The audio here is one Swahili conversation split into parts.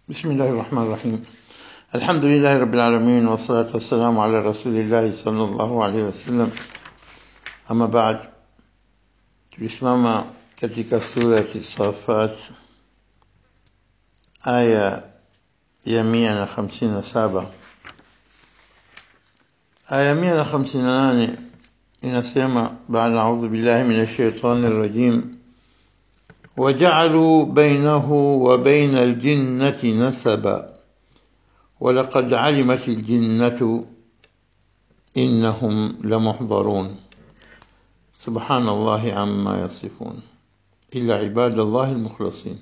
بسم الله الرحمن الرحيم الحمد لله رب العالمين والصلاة والسلام على رسول الله صلى الله عليه wasallam ama baad tulisimama katika sura Safat aya ya mia na hamsini na saba aya mia na hamsini na nane inasema baada audhu billahi min ashaitani rajim وجعلوا بينه وبين الجنة نسبا ولقد علمت الجنة إنهم لمحضرون سبحان الله عما يصفون إلا عباد الله المخلصين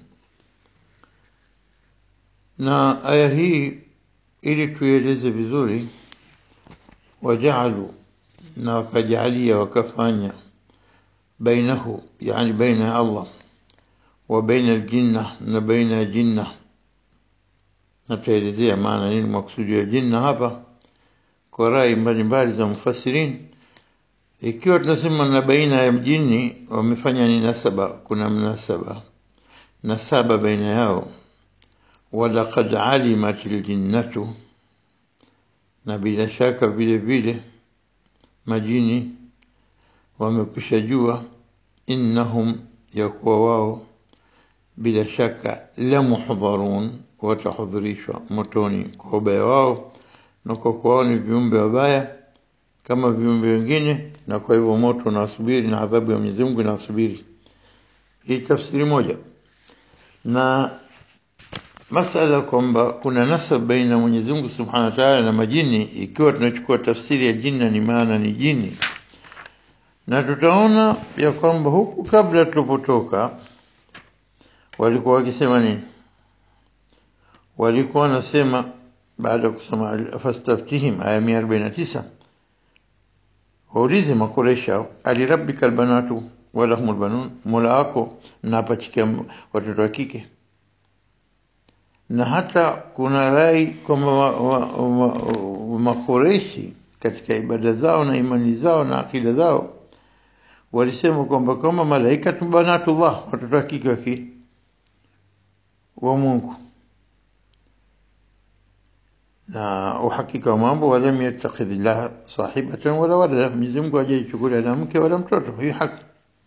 na aya hii ili tuieleze vizuri wajalu na wakajalia wakafanya bainahu yani baina ya allah wa baina aljinna na baina ya jinna nataelezea maana nini maksudi ya jinna hapa kwa rai mbalimbali za mufasirin ikiwa tunasema na baina ya mjini wamefanya ni nasaba kuna mnasaba nasaba baina yao walaqad alimat aljinnatu na bila shaka vile vile majini wamekwisha jua innahum yakuwa wao bila shaka la muhdharun watahudhurishwa motoni kwa ubaya wao na kwa kuwa ni viumbe wabaya kama viumbe wengine na kwa hivyo moto unawasubiri na adhabu ya Mwenyezi Mungu inawasubiri hii tafsiri moja na masala kwamba kuna nasab baina Mwenyezi Mungu Subhanahu wa Ta'ala na majini ikiwa tunachukua tafsiri ya jinna ni maana ni jini na tutaona ya kwamba huku kabla tulipotoka walikuwa wakisema nini walikuwa wanasema baada ya kusoma fastaftihim aya 149 waulize makoresha alirabbika albanatu walahum albanun mola wako na apachikia watoto wa kike na hata kuna rai kwamba makoreshi katika ibada zao na imani zao na akida zao walisema kwamba kama malaika banatullah watoto wa kike waki wa Mungu na uhakika wa mambo walam yattakhidillah sahibatan wala walada Mwenyezi Mungu hajaichukulia na mke wala mtoto hii haki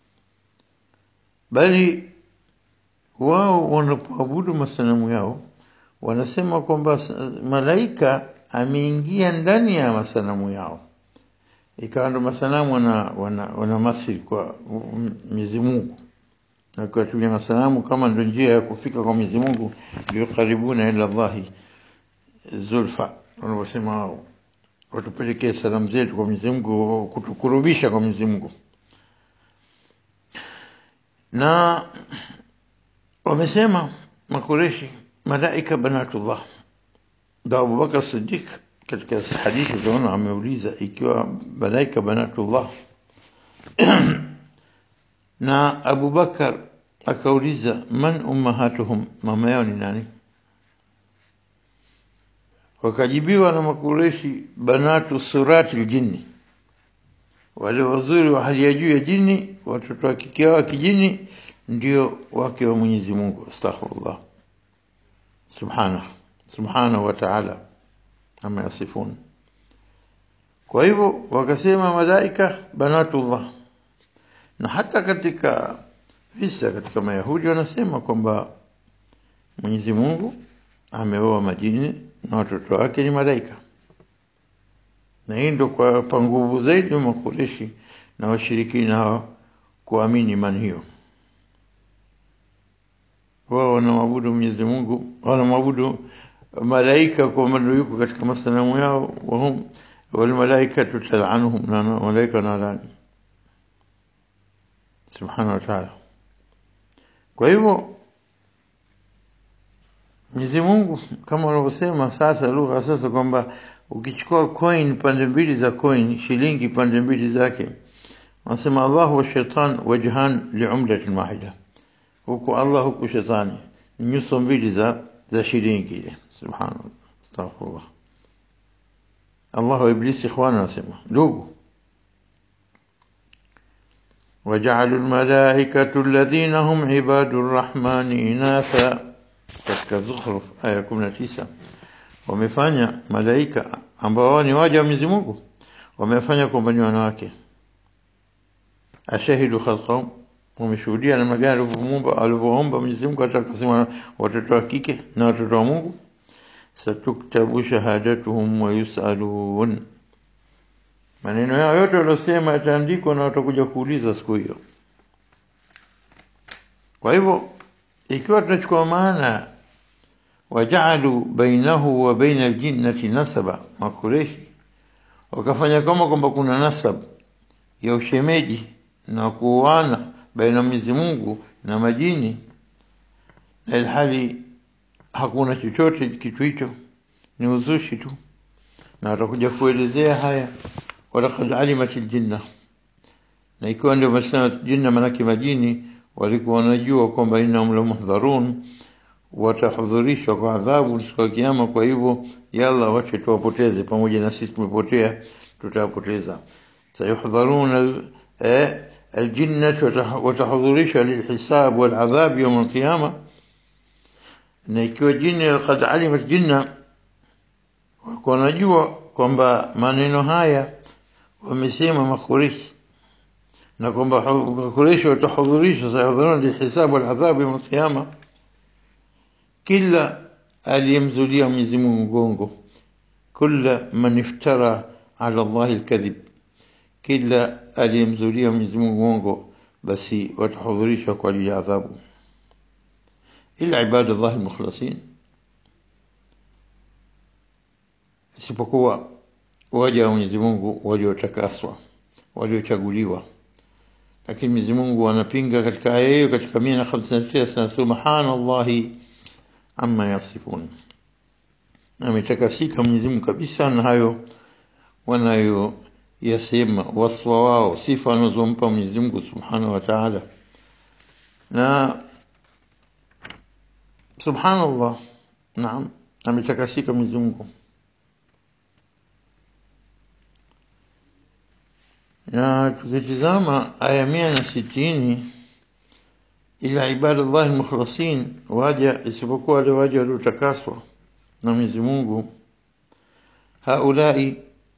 bali wao wanapoabudu masanamu yao wanasema kwamba malaika ameingia ndani ya masanamu yao ikawa ndo masanamu wana, wana, wana mathili kwa Mwenyezi Mungu na kuwatumia masanamu kama ndo njia ya kufika kwa Mwenyezi Mungu liqaribuna ila Allahi zulfa wanavyosema wao watupelekee salamu zetu kwa Mwenyezi Mungu kutukurubisha kwa Mwenyezi Mungu na wamesema makureshi malaika banatullah da Abubakar Siddiq katika hadithi tunaona ameuliza ikiwa malaika banatullah na Abu Bakar akauliza man ummahatuhum mama yao ni nani wakajibiwa na makureshi banatu surati aljinni wale wazuri wa hali ya juu ya jini watoto wa kike wa kijini ndio wake wa Mwenyezi Mungu astaghfirullah subhanahu subhanahu wa ta'ala ama yasifun kwa hivyo wakasema malaika banatullah na hata katika visa katika mayahudi wanasema kwamba Mwenyezi Mungu ameoa majini na watoto wake ni malaika na hii ndio kwa pa nguvu zaidi wa makureshi na washirikina hawa kuamini imani hiyo wao wanamwabudu Mwenyezi Mungu wanamwabudu malaika kwa maana yuko katika masanamu yao wahum wal malaika tutal'anuhum na malaika nalani subhanahu wa ta'ala kwa hivyo Mwenyezi Mungu kama wanavyosema sasa lugha sasa kwamba ukichukua coin pande mbili za coin shilingi pande mbili zake wanasema Allah wa shaitan wajhan li'umlatin wahida huku Allah huku shetani nyuso mbili za za shilingi ile subhanallah astaghfirullah Allah wa iblisi ikhwana wanasema ndugu وجعلوا الملائكة الذين هم عباد الرحمن إناثا katika Zukhruf aya 19 wamefanya malaika ambao wao ni waja wa Mwenyezi Mungu wamefanya kwamba ni wanawake ashahidu khalqahum wameshuhudia namna gani alivyomuumba alivyoomba Mwenyezi Mungu hata akasema watoto wa kike na watoto wa Mungu satuktabu shahadatuhum wa yusalun maneno yao yote waliosema yataandikwa na watakuja kuuliza siku hiyo kwa hivyo ikiwa tunachukua maana wajaalu bainahu wa baina aljinnati nasaba makureshi wakafanya kama kwamba kuna nasab ya ushemeji na kuoana baina Mwenyezi Mungu na majini na ilhali hakuna chochote kitu hicho ni uzushi tu na watakuja kuelezea haya walaqad alimat aljinna na ikiwa ndio masema jinna manake majini walikuwa wanajua kwamba innahum lamuhdharun watahudhurishwa kwa adhabu siku ya kiyama kwa hivyo yalla wache tuwapoteze pamoja na sisi tumepotea tutawapoteza sayuhdharuna الجنة وتحضرشها للحساب والعذاب يوم القيامة na ikiwa jini qad alimat jinna walikuwa wanajua kwamba maneno haya wamesema makureshi na kwamba makureshi watahudhurisha sayahudhuruna lilhisabu waladhabu yawm alqiyama kila aliyemzulia Mwenyezi Mungu mgongo kila man iftara ala Allah alkadhib kila aliyemzulia Mwenyezi Mungu uongo basi watahudhurisha kwa ajili ya adhabu ila ibadallah almukhlasin isipokuwa waja wa Mwenyezi Mungu waliotakaswa waliochaguliwa lakini Mwenyezi Mungu anapinga katika aya hiyo katika 159 subhanallahi amma yasifun ametakasika Mwenyezi Mungu kabisa na hayo wanayo yasema waswa wao sifa anazompa Mwenyezi Mungu Subhanahu wa Ta'ala na subhanallah naam ametakasika Mwenyezi Mungu na tukitizama aya mia na sitini ila ibadallah almukhlasin waja isipokuwa wale waja waliotakaswa na Mwenyezi Mungu haulai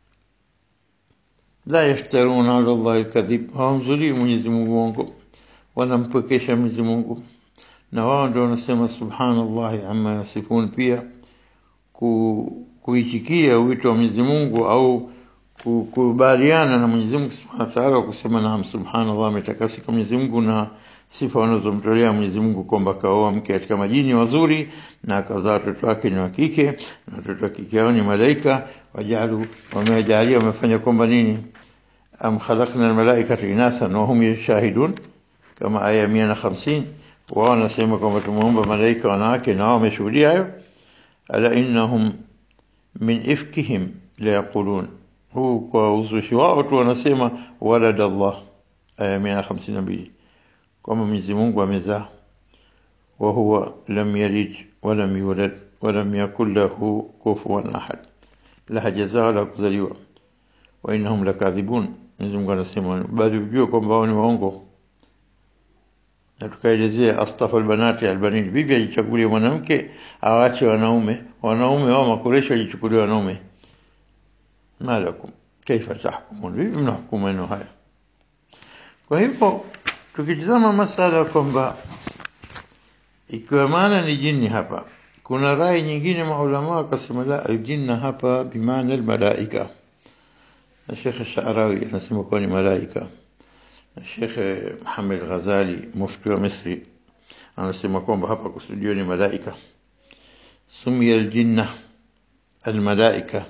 la yaftaruna ala Allah alkadhib hawamzulii Mwenyezi Mungu uongo wanampwekesha Mwenyezi Mungu na wao ndio wanasema subhanallah amma yasifun pia ku, kuitikia wito wa Mwenyezi Mungu au kukubaliana na Mwenyezi Mungu Subhanahu wa Ta'ala kusema naam subhanallah ametakasika Mwenyezi Mungu na sifa wanazomtolea Mwenyezi Mungu kwamba kaoa mke katika majini wazuri na akazaa watoto wake ni wa kike na watoto wa kike hao ni malaika wajalu wamejalia wamefanya kwamba nini am khalaqna almalaikata inathan wa hum yashahidun kama aya 150 wao wanasema kwamba tumeumba malaika wanawake na wao wameshuhudia hayo ala innahum min ifkihim la yaqulun huu kwa uzushi wao tu wanasema walad Allah aya 152 kwamba Mwenyezi Mungu amezaa wa huwa lam yalid wa lam yulad wa lam yakul lahu kufuwan ahad la hajazaa wala kuzaliwa wa innahum lakadhibun Mwenyezi Mungu anasema bali ujue kwamba wao ni waongo na tukaelezea astafa albanati albanin bibi ajichagulie mwanamke awache wanaume wanaume wao makoresho ajichukulie wanaume malakum kaifa tahkumun vipi mnahukumu maneno haya kwa hivyo tukitizama masala kwamba ikiwa maana ni jini hapa kuna rai nyingine maulama wakasema la aljinna hapa bimaana almalaika na Sheikh Sharawi anasema kuwa ni malaika na Sheikh Muhammad Ghazali mufti wa Misri anasema kwamba hapa kusudio ni malaika sumia aljinna almalaika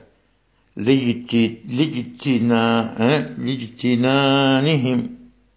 lijtina lijtinanihim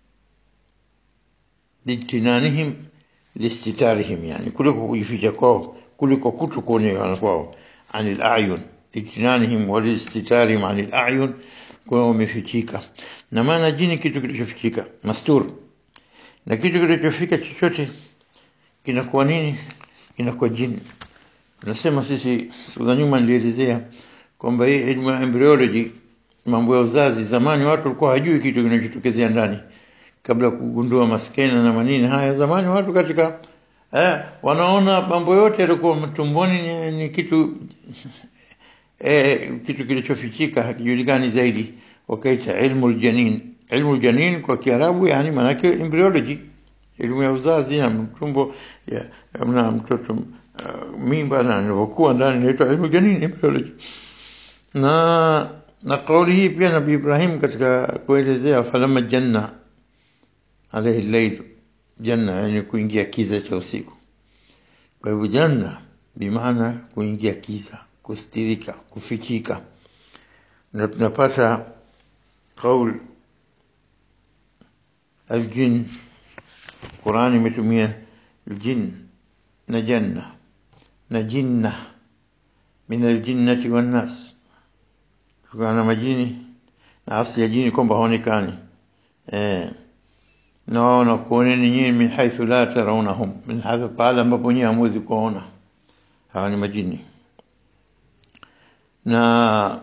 lijtinanihim listitarihim yani kuliko kujificha kwao kuliko kuto kuonekana kwao anil ayun lijtinanihim walistitarihim anil ayun kwa wamefichika na maana jini kitu kilichofichika mastur na kitu kilichofika chochote kinakuwa nini kinakuwa jini nasema sisi siku za nyuma nilielezea kwamba hii elimu ya embryology mambo ya uzazi zamani watu walikuwa hajui kitu kinachotokezea ndani kabla kugundua maskena na manini haya zamani watu katika eh, wanaona mambo yote yalikuwa tumboni ni, ni kitu eh, kitu kilichofichika hakijulikani zaidi wakaita ilmu aljanin ilmu aljanin kwa kiarabu yani manake embryology elimu ya uzazi na mtumbo ya na mtoto uh, mimba na nilivyokuwa ndani inaitwa ilmu aljanin embryology na na kauli hii pia nabii Ibrahim katika kuelezea falama janna alayhi layl janna yani kuingia kiza cha usiku kwa hivyo janna bimaana kuingia kiza kustirika kufichika na tunapata kaul aljin Qurani imetumia aljin na janna na jinna min aljinnati wan nas kutokana na majini na asli ya jini kwamba haonekani eh na wao na kuoneni nyinyi min haithu la tarawnahum min hadha pale ambapo nyinyi hamwezi kuona hawa ni majini na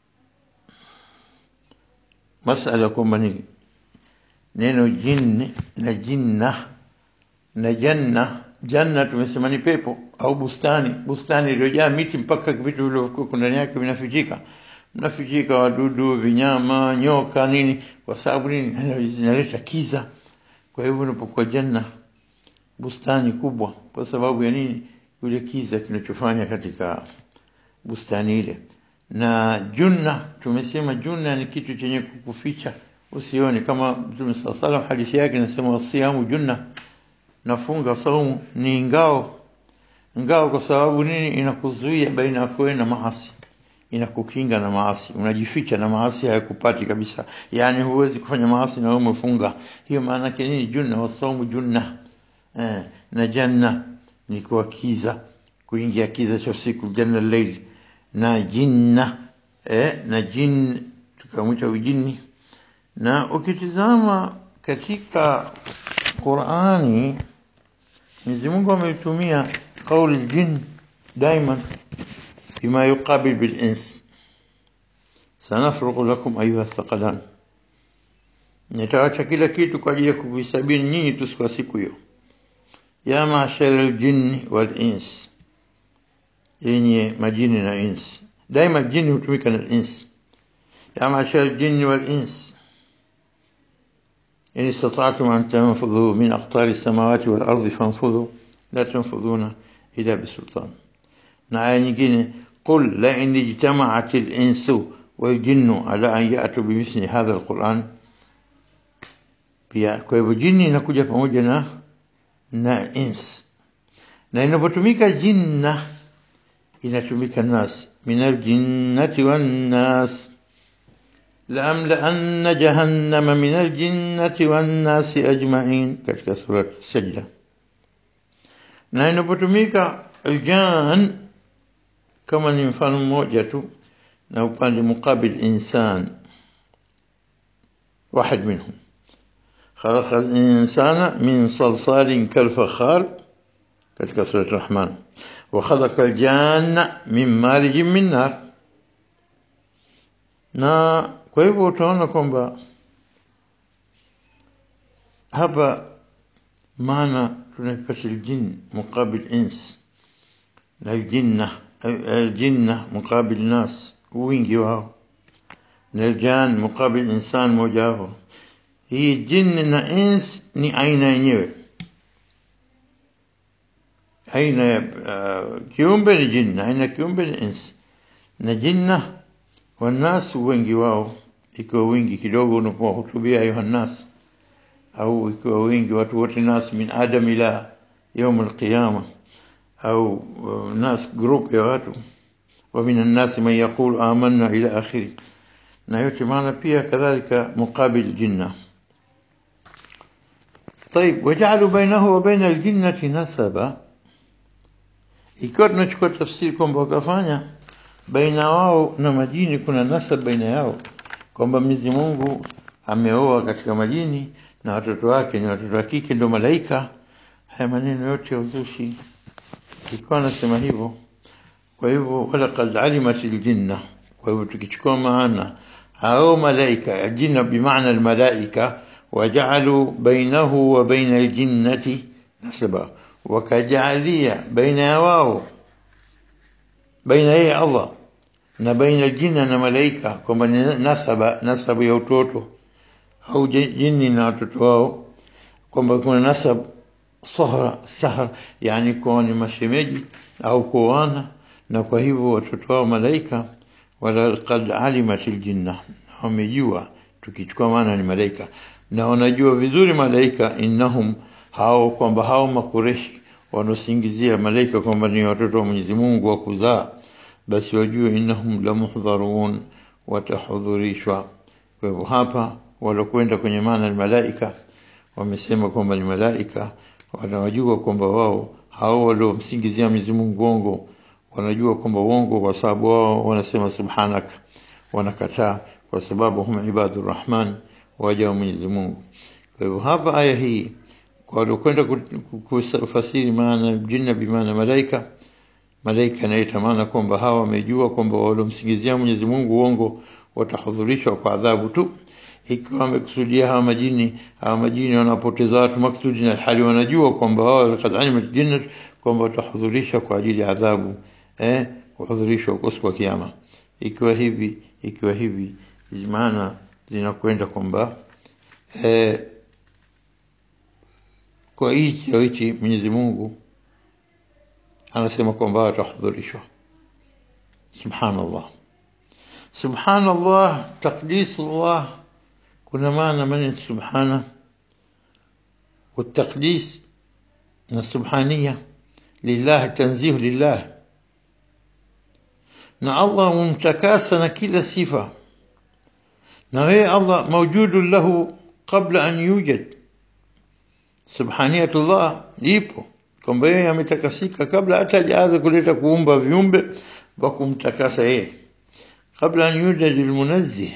masala kwamba ni neno jinni na jinna na janna janna tumesema ni pepo au bustani bustani iliyojaa miti mpaka vitu vilivyokuwa ndani yake vinafichika mnafichika wadudu vinyama nyoka nini kwa sababu nini zinaleta kiza kwa hivyo unapokuwa janna bustani kubwa kwa sababu ya nini yule kiza kinachofanya katika bustani ile na junna tumesema junna ni kitu chenye kukuficha usione kama Mtume صلى الله عليه hadithi yake inasema wasiamu junna nafunga saumu ni ngao ngao kwa sababu nini inakuzuia baina yako na maasi inakukinga na maasi unajificha na maasi hayakupati kabisa yani huwezi kufanya maasi na wewe umefunga hiyo maana yake nini junna wasaumu junna eh, na janna ni kwa kiza kuingia kiza cha usiku janna layl na jinna eh, na jin tukamwita ujini na ukitizama katika Qur'ani Mwenyezi Mungu ameitumia kauli jin daima بما يقابل بالإنس سنفرغ لكم أيها الثقلان nitaacha kila kitu kwa ajili ya kuvisabini nyinyi tu kwa siku hiyo ya mashara aljinni wal ins yenye majini na ins daima jini hutumika na ins ya mashara aljinni wal ins in istata'tum an tanfudhu min aqtari samawati wal ardi fanfudhu la tanfudhuna ila bisultan na aya nyingine قل لئن اجتمعت الإنس والجن على أن يأتوا بمثل هذا القرآن pia kwa hivyo jini inakuja pamoja na na ins na inapotumika jinna inatumika nas min aljinnati wan nas لأملأن جهنم من الجنة والناس أجمعين katika sura Sajda na inapotumika aljan kama ni mfano mmoja tu na upande mukabil insan واحد منهم خلق الإنسان من صلصال كالفخار katika sura Rahman وخلق الجان من مارج من نار na kwa hivyo utaona kwamba hapa maana tunaipata aljin muqabil ins na aljinna aljinna muqabil nas wingi wao na aljan muqabil insan moja wao hii jin na ins ni aina yenyewe aina ya uh, kiumbe ni jin aina kiumbe ni ins na jinna والناس wengi wao ikiwa wingi kidogo unapowahutubia ayuha nas au ikiwa wingi watu wote nas min adam ila يوم القيامة أو ناس جروب ya watu ومن الناس من يقول آمنا إلى آخره na yote maana pia kadhalika muqabil jinna طيب وجعلوا بينه وبين الجنة نسبا ikiwa tunachukua tafsiri kwamba wakafanya baina wao na majini kuna nasab baina yao kwamba Mwenyezi Mungu ameoa katika majini na watoto wake ni watoto wa kike ndio malaika haya maneno yote ya uzushi ikiwa nasema hivyo kwa hivyo walaqad alimat aljinna kwa hivyo tukichukua maana hao malaika aljinna bimaana almalaika وجعلوا بينه وبين الجنة نسبا wakajaalia baina ya wao baina yeye Allah na baina jina na malaika kwamba ni nasaba nasabu ya utoto au jini na watoto wao kwamba kuna nasab sahra sahra yani kwa ni mashemeji au kuoana na kwa hivyo watoto wao malaika wala qad alimat aljinna wamejua tukichukua maana ni malaika na wanajua vizuri malaika innahum hao kwamba hao makureshi wanaosingizia malaika kwamba ni watoto wa Mwenyezi Mungu wa kuzaa basi wajue innahum lamuhdharun watahudhurishwa kwa hivyo hapa walokwenda kwenye maana ya malaika wamesema kwamba ni malaika wanawajua kwamba wao hao waliomsingizia Mwenyezi Mungu uongo wanajua kwamba uongo kwa sababu wao wanasema subhanaka wanakataa kwa sababu hum ibadur rahman waja wa Mwenyezi Mungu kwa hivyo hapa aya hii kwa waliokwenda kufasiri maana jinna bimaana malaika malaika inaita maana kwamba hawa wamejua kwamba waliomsingizia Mwenyezi Mungu uongo watahudhurishwa kwa adhabu tu ikiwa wamekusudia hawa majini hawa majini wanapoteza watu maksudi na hali wanajua kwamba wao kad alimat jinnat kwamba watahudhurisha kwa ajili ya adhabu eh kuhudhurishwa kwa siku ya kiyama ikiwa hivi ikiwa hivi maana zinakwenda kwamba eh kwa hichi au hichi Mwenyezi Mungu anasema kwamba watahudhurishwa subhanallah subhanallah taqdis Allah kuna maana maneno subhana والتقديس السبحانية لله التنزيه لله na Allah mumtakasa na kila sifa na yeye Allah mawjudun lahu qabla an yujad subhaniyatullah ipo kwamba yeye ametakasika kabla hata hajaanza kuleta kuumba viumbe wa kumtakasa yeye kabla an yujad almunazzih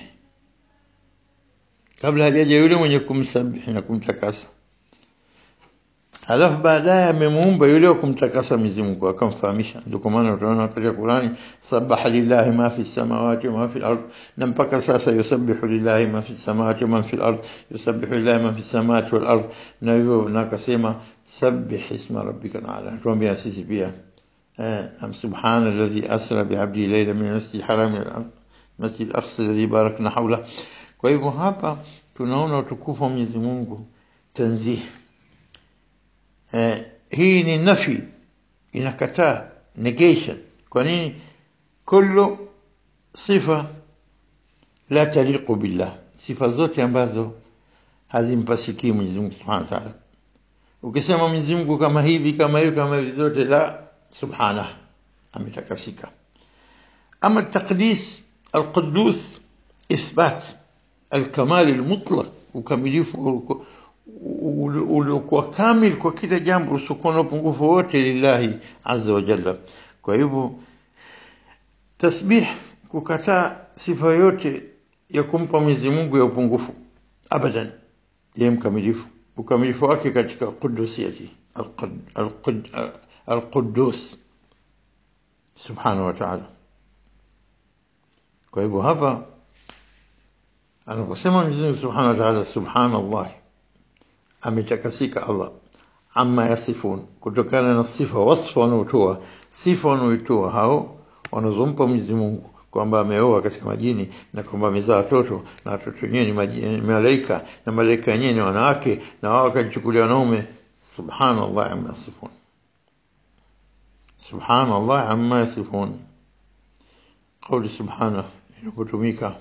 kabla hajaja yule mwenye kumsabihi na kumtakasa Halafu baadaye amemuumba yule wa kumtakasa Mwenyezi Mungu akamfahamisha. Ndio kwa maana utaona katika Qur'ani sabaha lillahi ma fi samawati wa ma fi al-ard na mpaka sasa yusabbihu lillahi ma fi samawati wa ma fi al-ard yusabbihu lillahi ma fi samawati wal ard na hivyo na akasema sabbih isma rabbika ala tuambia sisi pia eh am subhana alladhi asra bi 'abdi layla min al-masjid haram ila masjid al-aqsa alladhi barakna hawla kwa hivyo hapa tunaona utukufu wa Mwenyezi Mungu tanzih eh, hii ni nafi inakataa negation kwa nini kullu sifa la taliqu billah sifa zote ambazo hazimpasikii Mwenyezi Mungu Subhanahu wa Ta'ala ukisema Mwenyezi Mungu kama hivi kama hivi kama hivi zote la subhanahu ametakasika ama taqdis القدوس إثبات الكمال المطلق ukamilifu uliokuwa kamil kwa kila jambo usiokuwa na upungufu wote lillahi azza wa jalla kwa hivyo tasbih kukataa sifa yote ya kumpa Mwenyezi Mungu ya upungufu abadan yeye mkamilifu ukamilifu wake katika qudusiyati al-Quddus subhanahu wa ta'ala kwa hivyo hapa anaposema Mwenyezi Mungu subhanahu wa ta'ala subhanallah ametakasika Allah amma yasifun kutokana na sifa wasfa wanaotoa sifa wanaoitoa hao wanazompa Mwenyezi Mungu kwamba ameoa katika majini na kwamba amezaa watoto na watoto wenyewe ni malaika na malaika wenyewe ni wanawake na wao wakajichukulia wanaume subhanallah amma yasifun subhanallah amma yasifun قول سبحانه inapotumika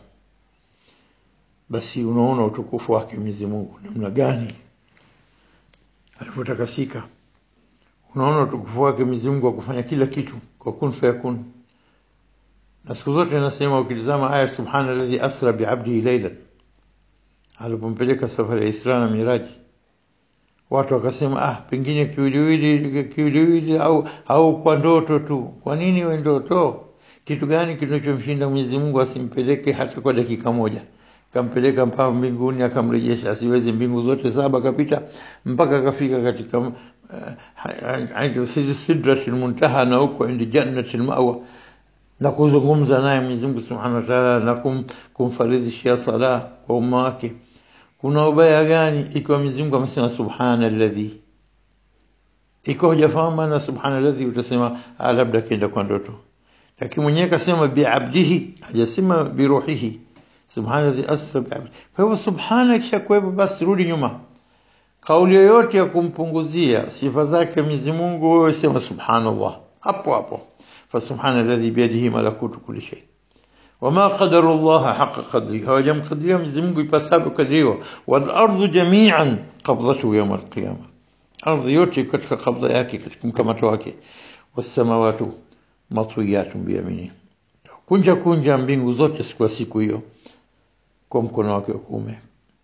basi unaona utukufu wake Mwenyezi Mungu namna gani alivyotakasika unaona utukufu wake Mwenyezi Mungu wa kufanya kila kitu kwa kun fayakun na siku zote nasema ukitizama aya subhana alladhi asra bi'abdihi laylan alipompeleka safari ya Isra na Miraji watu wakasema ah pengine kiwiliwili kiwiliwili au au kwa ndoto tu kwa nini we ndoto kitu gani kinachomshinda Mwenyezi Mungu asimpeleke hata kwa dakika moja kampeleka mpaka mbinguni akamrejesha asiwezi mbingu zote saba kapita mpaka akafika katika uh, sidratil muntaha na huko indi jannatil mawa na kuzungumza naye Mwenyezi Mungu Subhanahu wa Ta'ala na kum, kumfaridhishia sala kwa umma wake kuna ubaya gani ikiwa Mwenyezi Mungu amesema subhana alladhi iko hujafahamu maana subhana alladhi utasema ah, labda kienda kwa ndoto lakini mwenyewe kasema biabdihi hajasema biruhihi subhana alladhi asra biabdihi kwa hivyo subhana kisha kuwepo basi rudi nyuma kauli yoyote ya kumpunguzia sifa zake Mwenyezi Mungu wewe sema subhanallah hapo hapo fa subhana alladhi biyadihi malakutu kulli shay وما قدر الله حق قدره هو جم قدره Mwenyezi Mungu ipasavyo kadiriwa wal ardu jami'an qabdatuhu yawm al qiyamah ardhi yote katika kabla yake katika mkamato wake wasamawatu matwiyatun biyamini kunja kunja mbingu zote siku ya siku hiyo kwa mkono wake wa kuume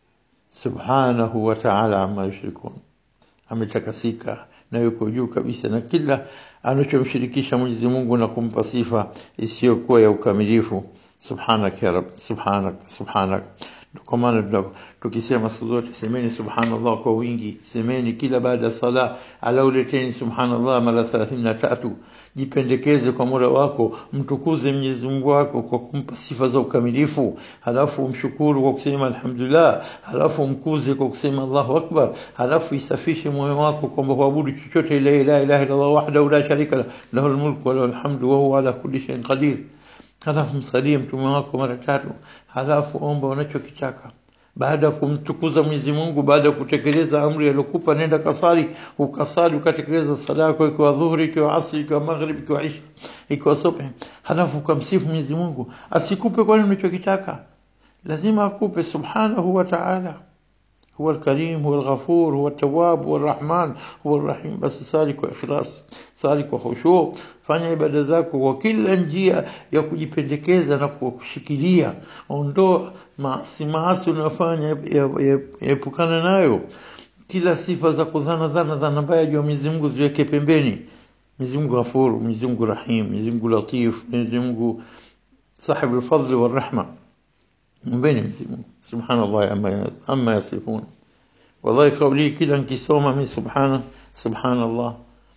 subhanahu wa ta'ala amma yushrikun ametakasika na yuko juu kabisa na kila anachomshirikisha Mwenyezi Mungu na kumpa sifa isiyokuwa ya ukamilifu subhanak ya rab subhanak subhanak kwa maana tukisema siku zote semeni subhanallah kwa wingi semeni kila baada ya sala ala uleteni subhanallah mara 33 jipendekeze kwa mola wako mtukuze Mwenyezi Mungu wako kwa kumpa sifa za ukamilifu halafu umshukuru kwa kusema alhamdulillah halafu mkuze kwa kusema Allahu akbar halafu isafishe moyo wako kwamba kuabudu chochote ila ilaha illa Allah wahdahu la sharika lahu lahul mulku wa lahul hamdu wa huwa ala kulli shay'in qadir halafu msalie mtume wako mara tatu halafu omba unachokitaka baada ya kumtukuza Mwenyezi Mungu baada ya kutekeleza amri aliyokupa nenda kasali ukasali ukatekeleza sala yako ikiwa dhuhuri ikiwa asri ikiwa maghrib ikiwa isha ikiwa subhi halafu ukamsifu Mwenyezi Mungu asikupe kwa nini unachokitaka lazima akupe subhanahu wa ta'ala هو الكريم هو الغفور هو التواب هو الرحمن هو الرحيم بس سالك واخلاص سالك وخشوع fanya ibada zako kwa kila njia ya kujipendekeza na kushikilia ondoa maasi maasi unayofanya epukana nayo kila sifa za kudhana dhana dhana mbaya juu ya Mwenyezi Mungu ziweke pembeni Mwenyezi Mungu ghafur Mwenyezi Mungu rahim Mwenyezi Mungu latif Mwenyezi Mungu صاحب الفضل والرحمه mbeni Mwenyezi Mungu subhanallah amma amma yasifun wallahi kauli kila nikisoma mimi subhana subhanallah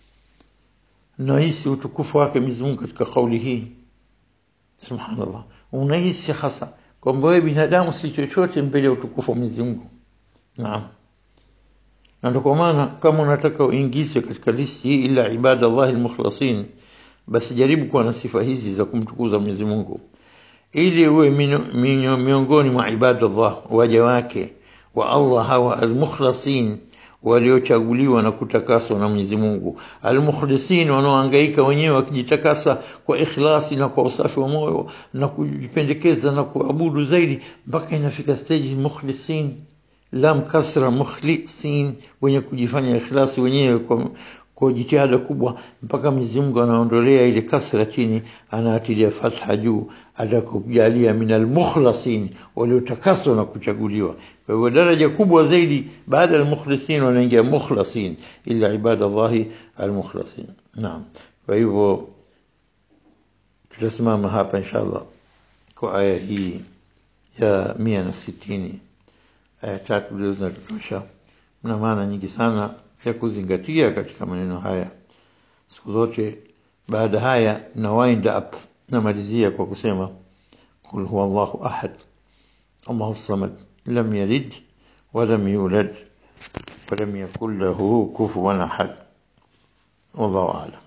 nahisi utukufu wake Mwenyezi Mungu katika kauli hii subhanallah unahisi hasa kwamba wewe binadamu si chochote mbele ya utukufu wa Mwenyezi Mungu naam na ndio kwa maana kama unataka uingizwe katika listi hii ila ibada Allah almukhlasin basi jaribu kuwa na sifa hizi za kumtukuza Mwenyezi Mungu ili uwe miongoni mwa ibadallah waja wake wa Allah hawa almukhlasin waliochaguliwa na kutakaswa na Mwenyezi Mungu almukhlisin wanaohangaika wenyewe wakijitakasa kwa ikhlasi na kwa usafi wa moyo na kujipendekeza na kuabudu zaidi mpaka inafika stage mukhlisin lam kasra mukhlisin wenye kujifanya ikhlasi wenyewe kwa kwa jitihada kubwa mpaka Mwenyezi Mungu anaondolea ile kasra chini anaatilia fatha juu atakujalia minal mukhlasin waliotakaswa na kuchaguliwa kwa hivyo daraja kubwa zaidi baada ya mukhlisin wanaingia mukhlasin ila ibadallahi almukhlasin naam kwa hivyo tutasimama hapa inshallah kwa aya hii ya 160 aya tatu leo zinatosha na maana nyingi sana ya kuzingatia katika maneno haya siku zote baada haya na wind up namalizia kwa kusema qul huwa Allahu ahad Allahu samad lam yalid ولم يولد ولم يكن له كفوا احد والله اعلم